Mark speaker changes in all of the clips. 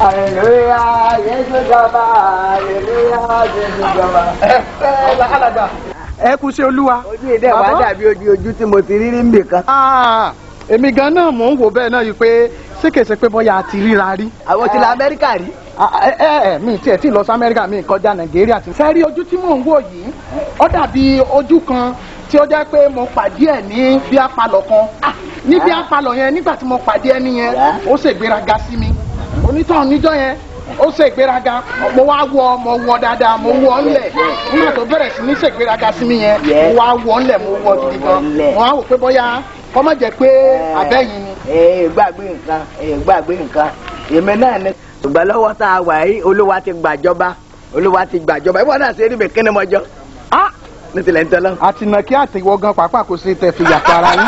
Speaker 1: Aleluya, Jésù jọba, aleluya, Jésù jọba.
Speaker 2: alàgbà ẹ kú sí olúwa.
Speaker 1: Ojú ìdẹ́ wàá
Speaker 2: Bàbá?
Speaker 1: dàbí ojú ojú tí mo ti rí rí nbì kan.
Speaker 2: Ah, èmi gan náà mò ń wò bẹ́ẹ̀ náà yìí pé ṣékèṣe pé bóyá a ti ríra rí.
Speaker 1: Àwọn ti la Amẹ́ríkà rí.
Speaker 2: Ah, ẹ ẹ ẹ mi tiẹ̀ tí lọ sí amẹ́ríkà mi kọjá nàìjíríà ti. fẹ́ rí ojú tí mò ń wò yìí ó dàbí ojú kan tí ó jẹ́ pé mo pàdé ẹ̀ ní bí apalọ̀ kan Ah, ní bí apalọ̀ yẹn nígbà tí mo pàdé ẹni yẹn ó ṣègbéraga sí mi onítàn níjọ́ yẹn ó ṣègbéraga mo wá wọ mo wọ dáadáa mo wọ ńlẹ̀ nígbà tó bẹ̀rẹ̀ sí ní ṣègbéraga sí mi yẹn mo wá wọ ńlẹ̀ mo wọ gidi gan mo wá wò pé bóyá kọ́ má jẹ́ pé abẹ́yìn ni.
Speaker 1: Ee gbàgbé nǹkan, ee gbàgbé nǹkan. Èmi náà ni. Ṣùgbọ́n lọ́wọ́ tá a wà yìí, Olúwa ti gbàjọba. Olúwa ti gbàjọba. Ìwọ náà ṣe rí mi kíni mọ́jọ́.
Speaker 2: Ah!
Speaker 1: Ní tilẹ̀ ń tẹ́lẹ̀.
Speaker 2: àtìnà kí àtìwọ́ gan pàápàá kò sí tẹ̀ fi yàtọ̀ ara yín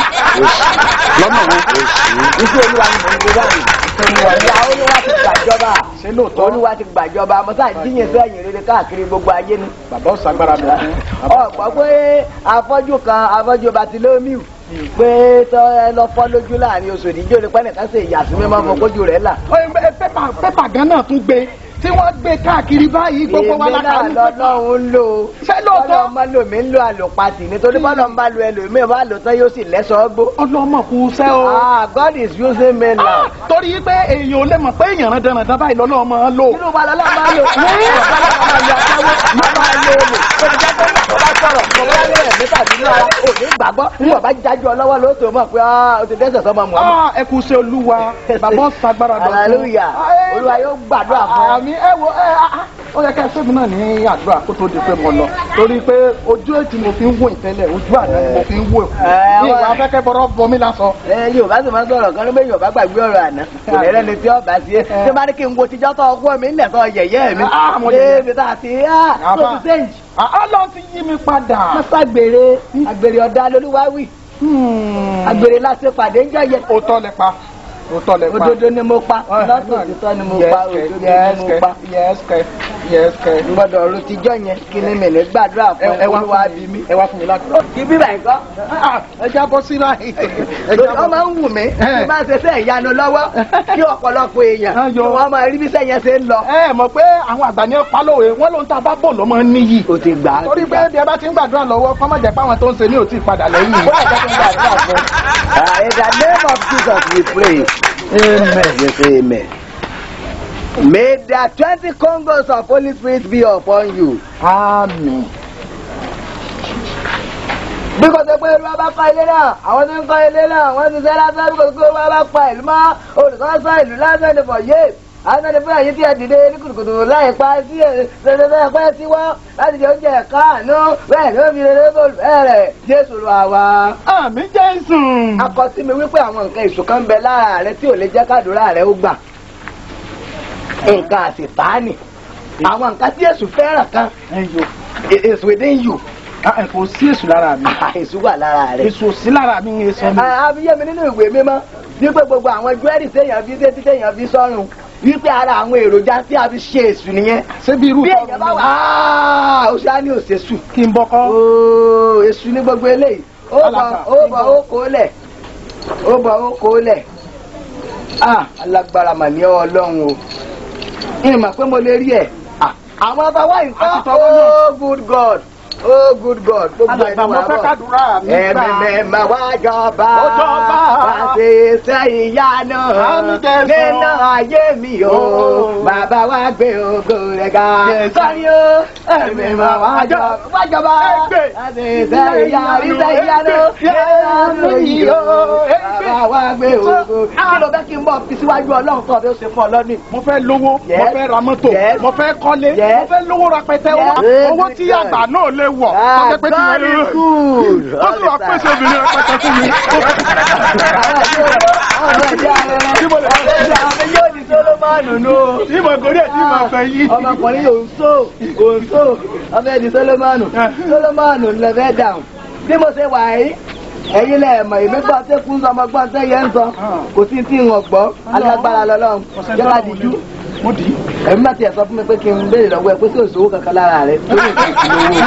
Speaker 2: lọ́nà wo.
Speaker 1: Iṣẹ́ Olúwa ni mò ń gbé báyìí. Ìyá Olúwa ti gbàjọba.
Speaker 2: ṣé lóòótọ́
Speaker 1: Olúwa ti gbàjọba. Mo sáà jíyìn sí ẹ̀yìn rere káàkiri gbogbo ayé ni.
Speaker 2: bàbá ọ̀sàgbára mi fún.
Speaker 1: ọ̀pọ̀ pé afọ́jú kan afọ́jú Bàtílómíù pé tọ́ ẹ lọ fọ́ lójú láàrin oṣù ìdíjọ́ ní pẹ́ẹ́nìkan ṣe ìyàsí mímọ́ fún kójú rẹ̀ là.
Speaker 2: pépà pépà gan náà tún gbé tí wọ́n gbé káàkiri báyìí gbogbo wa
Speaker 1: èmi
Speaker 2: la
Speaker 1: náà
Speaker 2: kà ní pépà.
Speaker 1: lọ́lọ́run ń lò ó.
Speaker 2: Ṣé lóòótọ́?
Speaker 1: Bọ́lá ọmọ lòmí ń lo àlòpatì nítorí bọ́lá ń bá lo ẹlòmíì bá lò tán yóò sì lẹ́sọ̀ọ́ gbó.
Speaker 2: ọlọ́mọ kù sẹ́ o.
Speaker 1: Ah, God is using me now.
Speaker 2: Ah, torí pé èèyàn ò lè mọ̀ pé èèyàn rán dandan báyìí lọ́nà ọmọ lò.
Speaker 1: Nínú wa lọ́lọ́ máa lò. Bọ́lá máa lo aṣẹ́wó, máa máa lo olè. Ó ti jẹ́ pé nígbà tó bá sọ̀rọ̀, tó bá lé ẹ̀mí tàbí ní ara, ò ní gbàgbọ́. Nígbà bá jájú ọ lọ́wọ́ ló tó mọ̀ pé ah, o ti dẹ́sẹ̀ sọ́mọ mọ́.
Speaker 2: Ah, ẹ kù sí olúwa bàbá ọ̀sàgbára dọ̀tun.
Speaker 1: Hallelujah. Olúwa yóò gbàdúrà fún ọ.
Speaker 2: àmì ẹ wo ẹ ah, ah, ó yẹ ká ẹ sẹ́mi náà ní àdúrà kó tó di pé mo lọ torí pé ojú ètí mo fi ń wò ìtẹ́lẹ̀ ojú àná ni mo fi ń wò
Speaker 1: Ẹ,
Speaker 2: ní ìwà afẹ́kẹ́ bọ́rọ̀ bọ mí lásán.
Speaker 1: ẹ yorùbá sì máa ń sọ̀rọ̀ kan ló bẹ yorùbá gbàgbé ọ̀rọ̀ àná ìrẹ́lẹ̀ ni tí ọba sí ẹ tí bá ní kí n wo tíjọ́ tó ọgbọ́n mi ńlẹ̀ tó yẹ̀yẹ́ mi
Speaker 2: Ah, mo yẹ̀yẹ́.
Speaker 1: lébi tá a ti á tó
Speaker 2: Àbá.
Speaker 1: ti sẹ́ǹjì.
Speaker 2: ọlọ́run ti yí mi padà.
Speaker 1: mọ́sàgbèrè àgbèrè ọ̀dà lolúwa wì àgbèrè láti pàdé ń jọyẹ.
Speaker 2: òótọ́ lẹ pa òótọ́ lẹ pa.
Speaker 1: òdodo ni mo pa lọ́tọ̀ òtítọ́ ni mo pa òdodo ni mo pa.
Speaker 2: yẹ́sìkẹ́ yẹ́sìkẹ́.
Speaker 1: gbọ́dọ̀ ọ̀run tíjọ́ yẹn kí ni mi ní gbàdúrà fún
Speaker 2: ẹ wá
Speaker 1: olúwa
Speaker 2: fún
Speaker 1: bí
Speaker 2: mi
Speaker 1: mi.
Speaker 2: ẹ wá fún mi láti.
Speaker 1: kí bíbá ẹ̀kọ́.
Speaker 2: ẹ jábọ́ sí báyìí. ẹ
Speaker 1: ó
Speaker 2: jábọ́.
Speaker 1: máa ń wù mí tí máa ń ṣe sẹ́ ìyanu lọ́wọ́ kí ọ̀pọ̀lọpọ̀ èèyàn
Speaker 2: Ah,
Speaker 1: kí
Speaker 2: yo.
Speaker 1: wọ́n máa rí bí sẹ́yìn ṣe ń lọ.
Speaker 2: ẹ mọ̀ pé àwọn àgbà ní palówe wọ́n ló ń ta bá bò lọ́mọ níyì.
Speaker 1: o ti gbà á.
Speaker 2: torí pé bí ẹ bá ti ń gbàdúrà lọ́wọ́ kọ́ má jẹ́ pé àwọn tó ń ṣe ní òtí padà lẹ́yìn.
Speaker 1: Wọ́n àjẹ́ kí n gbàdúrà fún. Ah, In the name of Jesus we pray. Amen. Yes, amen. May the twenty Congos of Holy Spirit be upon you.
Speaker 2: àmín.
Speaker 1: Bí kò ṣe pé olúwa bá kọ́ ilé náà, àwọn tó ń kọ́ ilé náà, wọ́n ti sẹ́ lásán bí kò ṣe pé olúwa bá pa ìlú mọ́, olùkọ́sọ́ ìlú lásán ni for years. Àwọn ẹni fún ẹ̀yìn tí ẹ dìde ní kùtùkùtù láì pa sí ṣẹ̀ṣẹ̀ bẹ́ẹ̀ pẹ́ sí wọ́n láti jẹ oúnjẹ káàánú bẹ́ẹ̀ ni ó fi rere bó bẹ̀rẹ̀ Jésù lọ àwa.
Speaker 2: àmín jésù.
Speaker 1: akọ sí mi wípé àwọn nǹkan èso kan ń bẹ lára rẹ tí ò lè jẹ́ kádùúrà rẹ ó gbà nǹkan àṣetánì àwọn nǹkan tí èso fẹ́ràn kan
Speaker 2: ẹyọ
Speaker 1: is within you
Speaker 2: kò sí èṣù lára mi.
Speaker 1: èso wà lára rẹ.
Speaker 2: èṣù sí lára mi ń sọ mi.
Speaker 1: àbíyé mi nínú ìwé mímọ́ wípé gbogbo àwọn jewelry téèyàn fi dé tí téèyàn fi sọ́run wípé ara àwọn èròjà tí a fi ṣe èso nìyẹn.
Speaker 2: ṣé bí irú
Speaker 1: bí
Speaker 2: tọrọ
Speaker 1: èèyàn bá
Speaker 2: mi
Speaker 1: wà á ó ṣáá ní òṣèṣù.
Speaker 2: kí n bọkọ.
Speaker 1: ooo èso ní gbogbo eléyìí ó bọ̀
Speaker 2: Alàgbà,
Speaker 1: ó bọ̀ ó kó lẹ̀ ó bọ̀ ó kó lẹ̀ ah alágbára mà ní ọlọ́run o ìmọ̀ pé mo lè rí ẹ̀ Ah, àwọn afáwá nǹkan
Speaker 2: Àti tọwọ́ náà.
Speaker 1: oh good God oh good God gbogbo
Speaker 2: alàgbà
Speaker 1: ẹni
Speaker 2: mo
Speaker 1: wà
Speaker 2: fẹ́
Speaker 1: bọ̀
Speaker 2: kádùúrà mi gbà.
Speaker 1: ẹ̀mí mẹ́mà wá jọba
Speaker 2: Ó jọba.
Speaker 1: wá ṣe iṣẹ́ ìyanu
Speaker 2: Àmín Jésù.
Speaker 1: nínú ayé mi o
Speaker 2: Ó.
Speaker 1: bàbá wa gbé ògo rẹ̀ ga
Speaker 2: Jésù.
Speaker 1: sọ́ni o ẹ̀mí mẹ́mà wá jọba wá jọba
Speaker 2: Ẹgbẹ́.
Speaker 1: wá ṣe iṣẹ́ ìyanu iṣẹ́ ìyanu nínú yìí o bàbá wa gbé ògo kí ló bẹ́ kí n bọ̀ fi síwájú ọlọ́run tó ọdún ṣe fún ọ lọ́nìí.
Speaker 2: mo fẹ́ lówó mo
Speaker 1: Yes.
Speaker 2: fẹ́ ra mọ́tò
Speaker 1: Yes.
Speaker 2: mo fẹ́ kọ́lé
Speaker 1: Yes.
Speaker 2: mo fẹ́ lówó rẹpẹtẹ
Speaker 1: Yes.
Speaker 2: owó owó tí
Speaker 1: Yes.
Speaker 2: àgbà náà lè wọ̀ tó
Speaker 1: Ah,
Speaker 2: jẹ́ pé tí
Speaker 1: God
Speaker 2: yẹn
Speaker 1: is good.
Speaker 2: tó sì wà
Speaker 1: All the
Speaker 2: pèsè
Speaker 1: time.
Speaker 2: obìnrin rẹpẹtẹ fún mi. tí mo gorí ẹ̀ tí mo fẹ́ yí.
Speaker 1: ọmọkùnrin yóò ń so ò ń so ọmọ ẹni solomoni solomoni lẹfẹ dáhùn bí mo ṣe wà yìí ẹ̀yin lẹ mọ̀ èmi gbọ́ tẹ kún sọmọ gbọ́ tẹ yẹn ń sọ kò sí tí ń gbọ́ alágbára lọ́lọ́run jẹba dìjú
Speaker 2: mo dì í.
Speaker 1: ẹ̀mí bá tiẹ̀ sọ fún mi pé kí n béèrè lọ́wọ́ ẹ pé kí òṣòwò kankan lára rẹ lórí nǹkan ìṣúná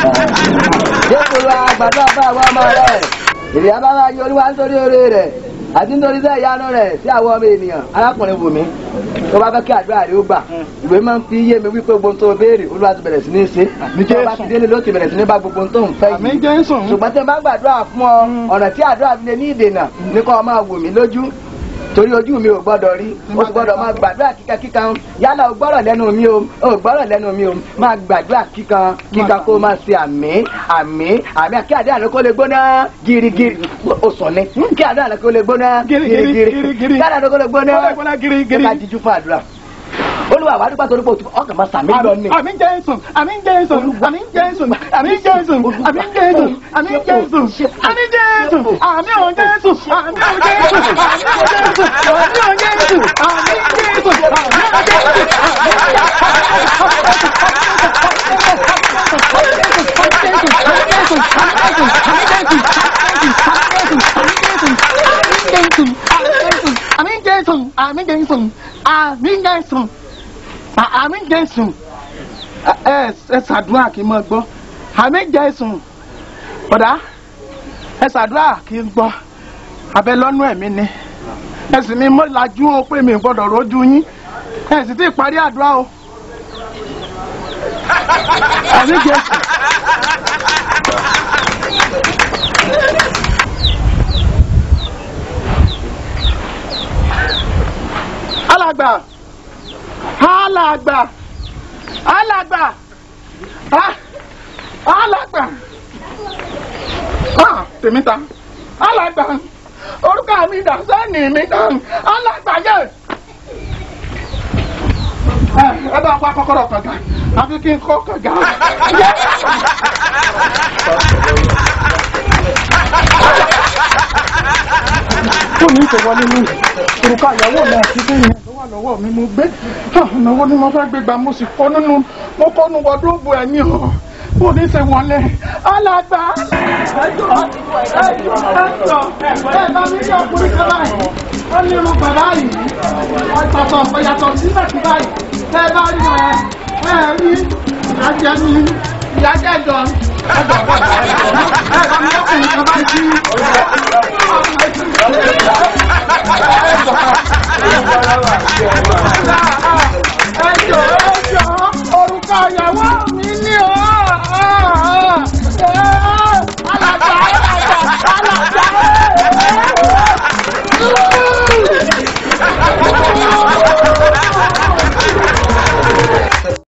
Speaker 1: owó jésù lọ àgbàdo àbá àwọn ọmọ rẹ èrè abáwá yọ olúwa nítorí oore rẹ àti nítorí sẹ́ ìyanu rẹ̀ sí àwọn ọmọ ènìyàn arákùnrin wùmí tó bá fẹ́ kí àdúrà rẹ̀ ó gbà ìwé máa ń fi yé mi wípé gbogbo ohun tó béèrè olúwa ti bẹ̀rẹ̀ sí ní ṣe tó bá ti délé ló ti bẹ̀rẹ̀ sí ní bá gbogbo ohun tó ń fẹ́
Speaker 2: àmì
Speaker 1: yìí
Speaker 2: jésù
Speaker 1: ṣùgbọ́n tí n bá gbàdúrà fún ọ ọ̀nà tí àdúrà fi lè ní ìdènà ní kó o máa wò mí lójú torí ojú mi ò gbọ́dọ̀ rí o sì gbọ́dọ̀ máa gbàdúrà kíkan kíkan yálà o gbọ́rọ̀ lẹ́nu mi o o gbọ́rọ̀ lẹ́nu mi o máa gbàdúrà kíkan kíkan kó o máa ṣe àmì àmì àmì kí àdúrà rẹ kó lè gbóná girigiri o sọ ni kí àdúrà rẹ kó lè gbóná
Speaker 2: Girigiri,
Speaker 1: girigiri
Speaker 2: girigiri.
Speaker 1: kí àdúrà rẹ kó lè gbóná
Speaker 2: Kó lè gbóná girigiri.
Speaker 1: ká jíjú fún àdúrà olúwa wàá dúpẹ́ torí pé o ti ọkàn máa sàmì lọ ni.
Speaker 2: àmì jésù àmì jésù àmì jésù àmì jésù àmì jésù àmì jésù àmì jésù àmì ò jésù àmì ò jésù àmì ò jésù àmì ò jésù àmì ò jésù àmì jésù àmì jésù àmì jésù àmì jésù ẹ ẹ ṣàdúrà kí n mọ gbọ́ àmì jésù ọ̀dà ẹ ṣàdúrà kí n gbọ́ abẹ lọ́nú ẹ̀mí ni ẹ sì ní mọ́ lajú o pé mi ò gbọ́dọ̀ rójú yín ẹ sì ti parí àdúrà o àmì jésù. alàgbà alàgbà alàgbà ah, alàgbà ah, tèmi ta alàgbà orúkọ mi dà sẹ́ni mi dà alàgbà yẹ. ẹ ẹ bá wá kọ́kọ́rọ́ kànga àfi kí n kọ́ kànga. Yẹ. kó ní ìṣòwọlé ní òrùka ìyàwó mi àti kéyìn tó wà lọ́wọ́ mi mo gbé ìnáwó ni mo fẹ́ gbé gbà mo sì kó nínú mo kó nu wọdúróòbù ẹ̀ ní ọ̀ kó ní ṣe wọlé alàgbà ẹjọ́ ẹjọ́ ẹjọ́ ẹ bá mi ní ọkùnrin kan báyìí wọ́n ní irun bàbá yìí ọ̀tọ̀tọ̀ ọ̀yàtọ̀ síbẹ̀ sí báyìí ẹ bá rí ẹ ẹ rí ìyájẹ́ mi ìyájẹ́ jọ ẹjọ́ ẹ bá mi ọkùnrin kan báyìí sí.